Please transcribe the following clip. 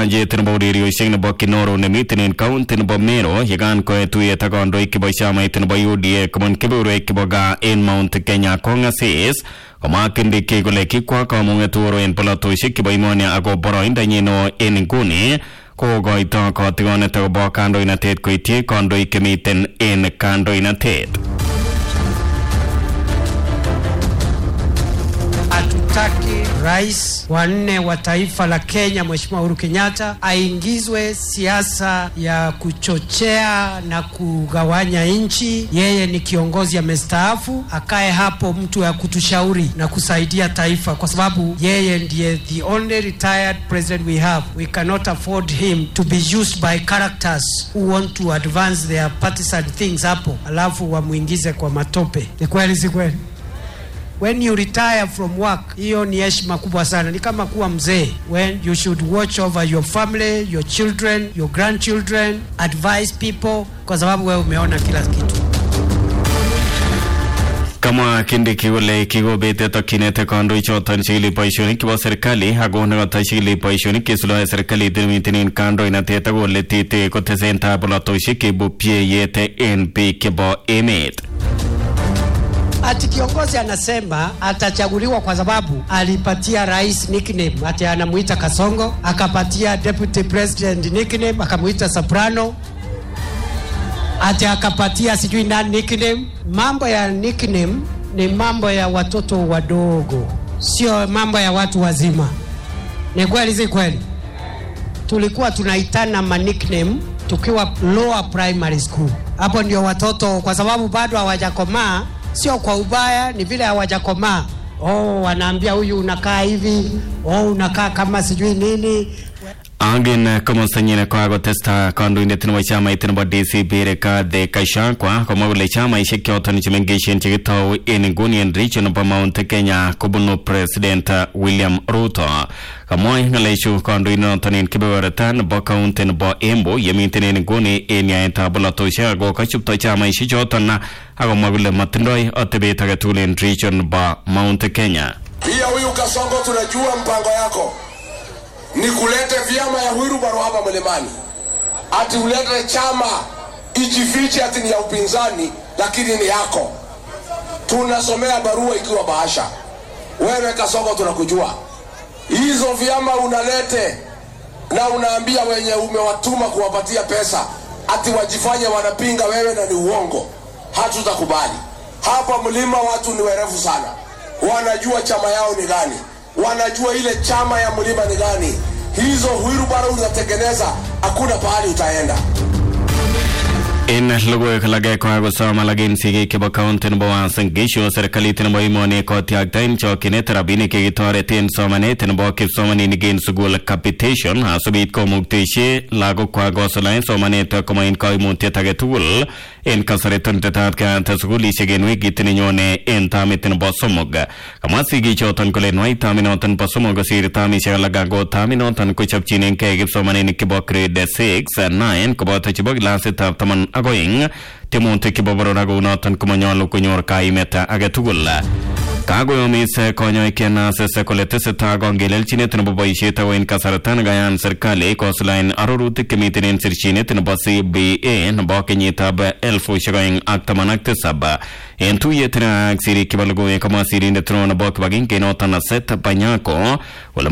kiwanjet nebo urerioshek nebo Kinoro nemiten en county nebo Meru yekan koe tuyet ak kandoik chebo chamait nebo UDA kobun kebeberwek chebo gaa en Mount Kenya kong'asis komwa Kindiki kole kikwa kamung'et Uhuru en polatoshek chebo emoni ako boroindonyin neo en nguni kokoito kotigonet akobo kandoinatet koityi kandoik chemiten en kandoinatet Hatutaki rais wa nne wa taifa la Kenya Mheshimiwa Uhuru Kenyatta aingizwe siasa ya kuchochea na kugawanya nchi. Yeye ni kiongozi amestaafu, akae hapo mtu ya kutushauri na kusaidia taifa, kwa sababu yeye ndiye the only retired president we have. We cannot afford him to be used by characters who want to advance their partisan things hapo, alafu wamwingize kwa matope. Ni kweli, si kweli? when you retire from work hiyo ni heshima kubwa sana ni kama kuwa mzee when you should watch over your family your children your grandchildren advise people kwa sababu wewe umeona kila kitu kamwa Kindiki kole kikobete tokyinet kandoichoton chikili boisionik chebo serikali ako nekata chikili boisionik cheisuldae serikalit nemiten en kandoinatet ako kole tete kotesentai polatosiek cheibu pyeeyet en biik chebo emet ati kiongozi anasema atachaguliwa kwa sababu alipatia rais nickname, ati anamuita Kasongo, akapatia deputy president nickname, akamuita Soprano, ati akapatia sijui nani nickname. Mambo ya nickname ni mambo ya watoto wadogo, sio mambo ya watu wazima. Ni kweli, si kweli? Tulikuwa tunaitana ma nickname tukiwa lower primary school. Hapo ndio watoto, kwa sababu bado hawajakomaa sio kwa ubaya, ni vile hawajakomaa. Oh, wanaambia huyu unakaa hivi, oh, unakaa kama sijui nini. Angin komostanyin kokakotesta kandoindet nebo chamait nebo DCP Rigathi Gachagua komwa kole chamaisiek choton chemengechen chekitou en inguni en region nebo Mount Kenya kobunu President William Ruto. Kamwa ng'alechu kandoindonoton en kebeberta nebo county nebo Embu yemiten en inguni en yaetab polatosiek ako kachupto chamaisiek choton akomwa kole matindoi atebet agetugul en region nebo Mount Kenya. Pia huyu Kasongo, tunajua mpango yako ni kulete vyama ya Wilbaro hapa mlimani, ati ulete chama ijifiche ati ni ya upinzani, lakini ni yako. Tunasomea barua ikiwa bahasha. Wewe Kasongo, tunakujua hizo vyama unalete na unaambia wenye umewatuma kuwapatia pesa ati wajifanye wanapinga wewe, na ni uongo. Hatutakubali hapa mlima. Watu ni werevu sana, wanajua chama yao ni gani wanajua ile chama ya mlima ni gani. Hizo Wilbaro unatengeneza, hakuna pahali utaenda. En logoiwek alage kokakosom alak en sigik chebo county nebo Uasin Gishu serikalit nebo emoni kotyakta en chokyinet rabinik chekitoreten somanet nebo kipsomaninik en sukul capitation asikobit komukteshi lagokwak kosulaen somanet koma en koimutiet age tugul en kasariton tetat keyat sukulisiek en wikit nenyone en tamit nebo somok kamwa sigichoton kole nwai taminoton bo somok kosir tamisiek alak ako taminoton kochopchinengei kipsomaninik chebo grade 6 9 koboto chebo kilasitab taman ak oeng tiemutik chebo boror ak kounoton komanyolu konyor kaimet age tugul kakoyomis konyoik NSS kole tesetai kongelelchinet nebo boisiet ako en kasarta nekayan serikali kosulaen arorutik chemiten en sirchinet nebo CBA nebo kenyitab elfusiek oeng ak taman ak tisab en tuyet ak sirik chebo logoiwek komwa sirindet neo nebo kibagengenoton Seth Panyako kole